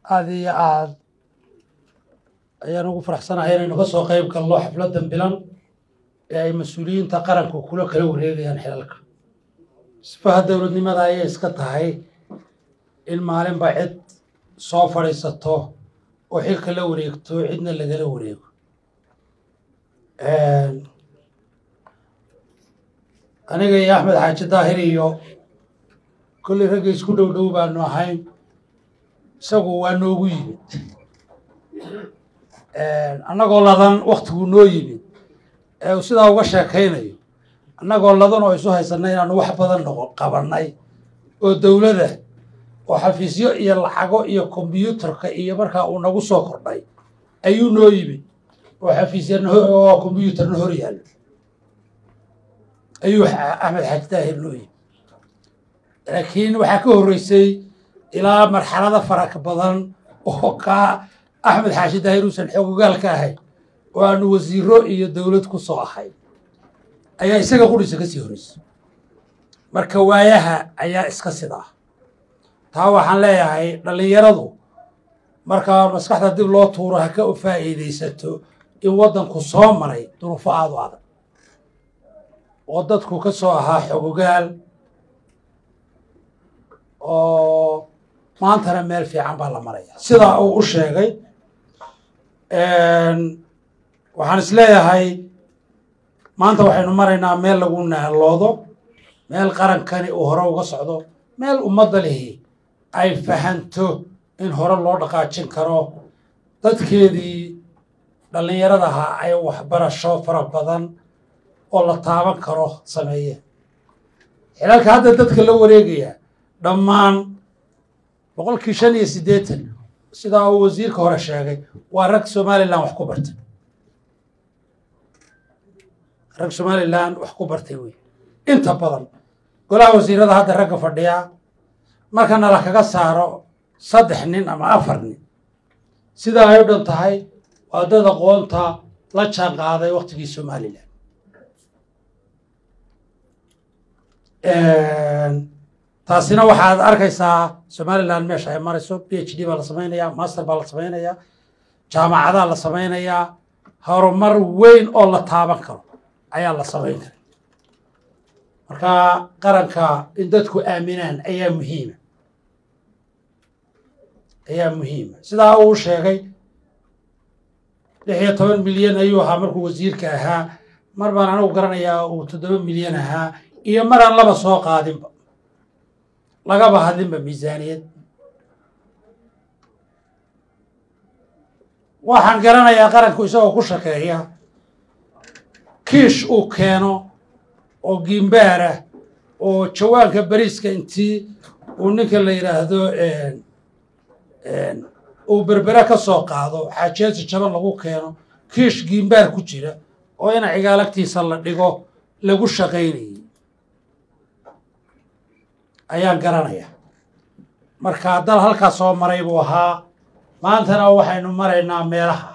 aada iyo aad ayaan ugu faraxsanahay inaynu ka soo qayb galno xafladdan bilan ee ay mas-uuliyiinta qaranku kula kala wareegayaan xilalka sifaha dowladnimada ayay iska tahay in maalinba cid soo fadhiisato oo xilka la wareegto cidna lagala wareego aniga iyo axmed xaaji daahir iyo kolley ragga isku dhow dhow baanu ahayn isagu waa noogu yimid annagoo ladan waktiguu noo yimid ee uu sidaa uga sheekaynayo annagoo ladan oo isu haysanay inaanu wax badan noqo qabannay oo dowladda oo xafiisyo iyo lacago iyo kombyuutarka iyo markaa uu nagu soo kordhay ayuu noo yimid oo xafiisyana oo kombyuutarna hor yaallo ayuu axmed xaaji daahir noo yimid laakiin waxaa ka horreysay ilaa marxalado faraq badan oo kaa axmed xaashi daahir uusan xoogogaal ka ahayn oo aanu wasiiro iyo dowlad ku soo ahay ayaa isaga qudhisa ka sii horreysay marka waayaha ayaa iska sid ah taa waxaan leeyahay dhallinyaradu markaa maskaxda dib loo tuuro ha ka faa'iidaysato in waddanku soo maray duruufo aada u adag oo dadku ka soo ahaa xogogaal oo maantana meel fiican baa la maraya sidaa uu u sheegay waxaan is leeyahay maanta waxaynu maraynaa meel lagu naaloodo meel qarankani uu hore uga socdo meel ummadda lihi ay fahanto in hore loo dhaqaajin karo dadkeedii dhallinyaradaha ay waxbarasho fara badan oo la taaban karo sameeyeen xilalka hadda dadka la wareegaya dhammaan boqolkii shan iyo siddeetan sidaa uu wasiirka hore sheegay waa rag somalilan wax ku bartay rag somalilan wax ku bartay wey inta badan golaha wasiirada hadda ragga fadhiyaa markana la kaga saaro saddex nin ama afar nin sidaa ay u dhan tahay waa dad aqoonta la jaan qaaday waktigii somalilan taasina waxaad arkaysaa somalilan meesha ay marayso b h d baa la samaynayaa master baa la samaynayaa jaamacadaa la samaynayaa horumar weyn oo la taaban karo ayaa la samayn kara marka qaranka in dadku aaminaan ayaa muhiima ayaa muhiima sidaa uu sheegay lix iyo toban milyan ayuu ahaa markuu wasiirka ahaa mar baan anigu garanayaa uu toddoba milyan ahaa iyo maraan laba soo qaadinba lagaba hadlinba miisaaniyad waxaan garanayaa qaranku isagoo ku shaqeeya kiish uu keeno oo giimbaarah oo jawaanka bariiska intii uu ninka la yidhaahdo uu berbere ka soo qaado xaajeesi jaban lagu keeno kiish giimbaar ku jira oo ina cigaalagtiisa la dhigo lagu shaqaynayay ayaan garanayaa marka dal halkaa soo maray buu ahaa maantana waxaynu maraynaa meelaha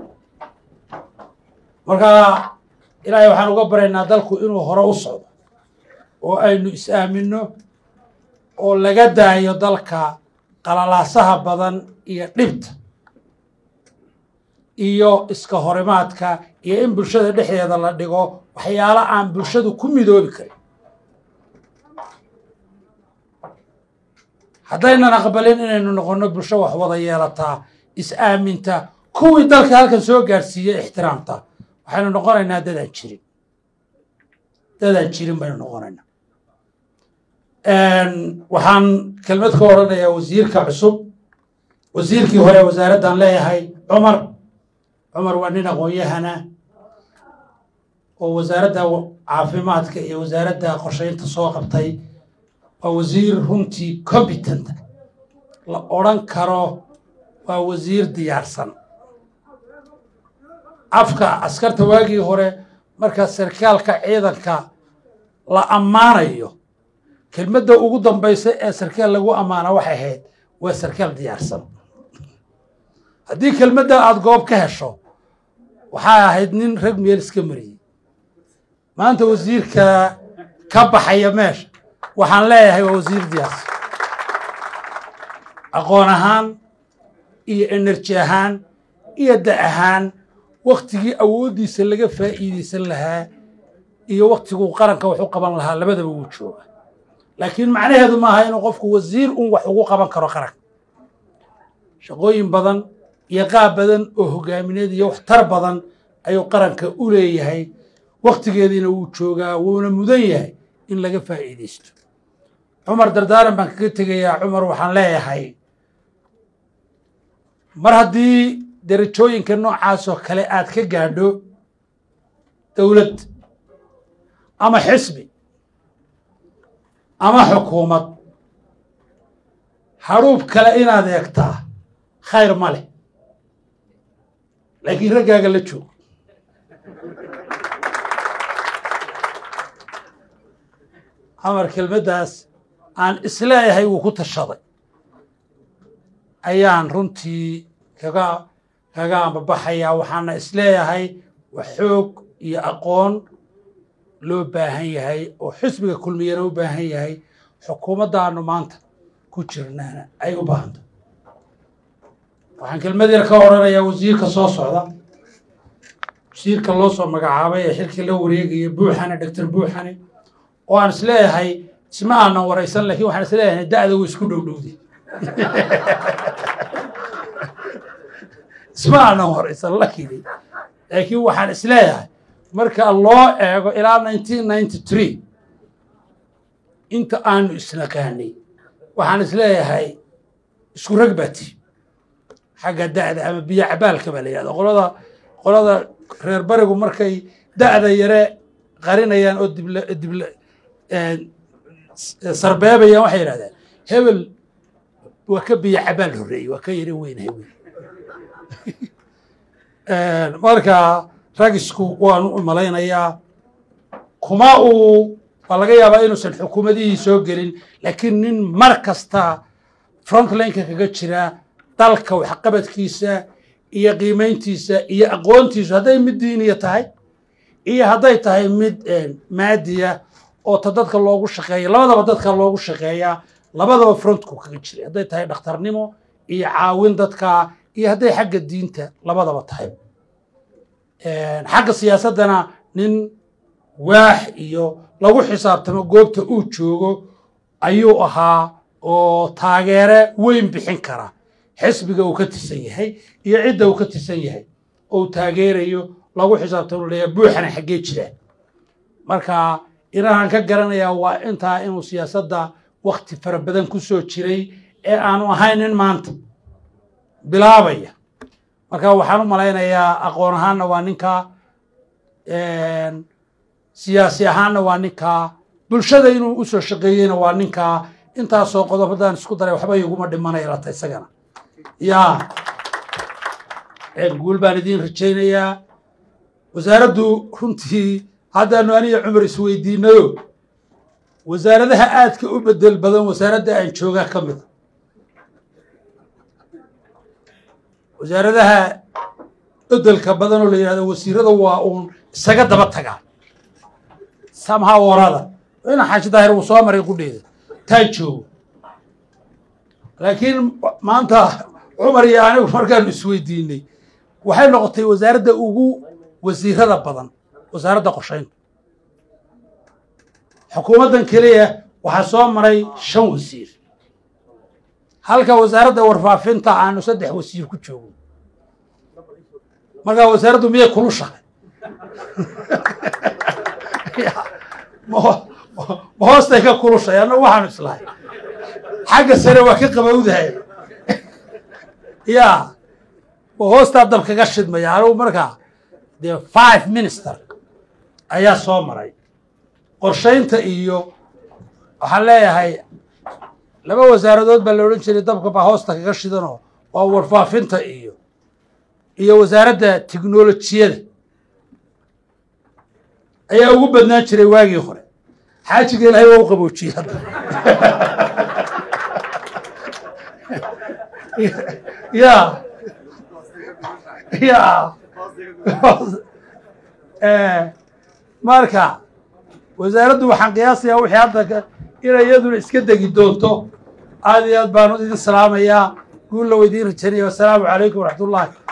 marka ilaahay waxaan uga baraynaa dalku inuu hore u socdo oo aynu is-aaminno oo laga daayo dalka qalalaasaha badan iyo dhibta iyo iska horimaadka iyo in bulshada dhexdeeda la dhigo waxyaalo aan bulshadu ku midoobi karin haddaynan aqbalin inaynu noqonno bulsho wax wada yeelataa is-aaminta kuwii dalka halkan soo gaadhsiiyey ixtiraamta waxaynu noqonaynaa dadaan jirin dadaan jirin baynu noqonaynaa waxaan kelmad ka odhanayaa wasiirka cusub wasiirkii hore wasaaraddan leeyahay cumar cumar waa nin aqoon-yahana oo wasaaradda caafimaadka iyo wasaaradda qorshaynta soo qabtay waa wasiir runtii competent la odhan karo waa wasiir diyaarsan afka askarta waagii hore marka sarkaalka ciidanka la ammaanayo kelmadda ugu dambaysa ee sarkaal lagu ammaana waxay ahayd waa sarkaal diyaarsan haddii kelmadda aada goob ka hesho waxay ahayd nin rag meel iska mariyey maanta wasiirka ka baxaya meesha waxaan leeyahay waa wasiir diyaarsan aqoon ahaan iyo enerji ahaan iyo da ahaan waktigii awooddiisa laga faa'iidaysan lahaa iyo waktiguu qaranka wax u qaban lahaa labadaba wuu jooga laakiin macnaheedu maaha inuu qofku wasiir un wax ugu qaban karo qaranka shaqooyin badan iyo qaab badan oo hogaamineed iyo waxtar badan ayuu qaranka u leeyahay waktigeediina wuu joogaa wuuna mudan yahay in laga faa'iidaysto cumar dardaaran baan kaga tegayaa cumar waxaan leeyahay mar haddii derajooyinka noocaas oo kale aad ka gaadho dowlad ama xisbi ama xukuumad hadhuub kale inaad eegtaa khayr ma leh laakiin raggaaga la joogo camar kelmaddaas aan isleeyahay wuu ku tashaday ayaan runtii kaga kaga ambabaxayaa waxaana isleeyahay wax xoog iyo aqoon loo baahan yahay oo xisbiga kulmiyana u baahan yahay xukuumaddaanu maanta ku jirnaana ay u baahanta waxaan kelmad yar ka odhanayaa wasiirka soo socda wasiirka loo soo magacaabay ee xilkii la wareegaya buuxane doctor buuxane oo aan isleeyahay isma aanan waraysan lakiin waxaan isleeyahay da'da way isku dhowdhowday isma aanan waraysan lakini laakiin waxaan isleeyahay marka loo eego ilaa nineteen ninety three inta aanu isnaqaanay waxaan isleeyahay isku rag baati xagga da'da ama biyo cabaalka baa la yihahda qolada qolada reer barigu markay da'da yare qarinayaan oo dibla dibla sarbeebayaan waxay yidhahdeen hebel waa ka biyo cabaal horreeyey waa ka yare weynahay wey marka ragisku waanu u malaynayaa kuma uu waa laga yaabaa inuusan xukuumadihii soo gelin laakiin nin mar kasta frontlineka kaga jira dalka waxqabadkiisa iyo qiimayntiisa iyo aqoontiisu hadday mid diiniya tahay iyo hadday tahay mid maadiya oo ta dadka loogu shaqeeya labadaba dadka loogu shaqeeyaa labadaba frontku kaga jiray hadday tahay dhakhtarnimo iyo caawin dadka iyo hadday xagga diinta labadaba tahay xagga siyaasaddana nin waax iyo lagu xisaabtamo goobta uu joogo ayuu ahaa oo taageere weyn bixin kara xisbiga uu ka tirsan yahay iyo cidda uu ka tirsan yahay ou taageerayo lagu xisaabtamo leeyahay buuxana xaggee jiraan marka inahaan ka garanayaa waa intaa inuu siyaasadda wakti fara badan ku soo jiray ee aanu ahayn nin maanta bilaabaya marka waxaan u malaynayaa aqoon ahaanna waa ninkaa siyaasi ahaanna waa ninkaa bulshada inuu usoo shaqeeyeyna waa ninkaa intaasoo qodob haddaan isku daray waxba iguma dhimanaya lata isagana ya guul baan idiin rajaynayaa wasaaraddu runtii haddaanu aniga cumar isweydiinayo wasaaradaha aadka u bedel badan wasaaradda aan joogaa ka mida wasaaradaha bedelka badan oo la yidhahdo wasiirada waa uun isaga daba tagaa samha warada ina xaaji daahir uu soo maray qudheeda taa joogo laakiin maanta cumar iyo anigu markaanu isweydiinay waxay noqotay wasaaradda ugu wasiirada badan wasaaradda qorshaynta xukuumaddan keliya waxaa soo maray shan wasiir halka wasaaradda warfaafinta aanu saddex wasiir ku joogo markaa wasaaraddu miyay kulu shaqay ma hoostay ka kulushay annagu waxaanu islahay xagga sare waa ka qabowdahay ya ma hoostaa dab kaga shidmaya anigu markaa dee five minister ayaa soo maray qorshaynta iyo waxaan leeyahay laba wasaaradood baa la odhan jiray dabka baa hoosta kaga shidanoo waa warfaafinta iyo iyo wasaaradda tiknolojiyada ayaa ugu badnaan jiray waagii hore xaajiga ilaahay waa u qaboojiyey hadda ya ya marka wasaaraddu waxaan qiyaasayaa wixii hadda inay iyaduna iska degi doonto aad iyo aad baanu idin salaamayaa guul la weydiin rajanaya wasalaamu calaykum waraxmatullahi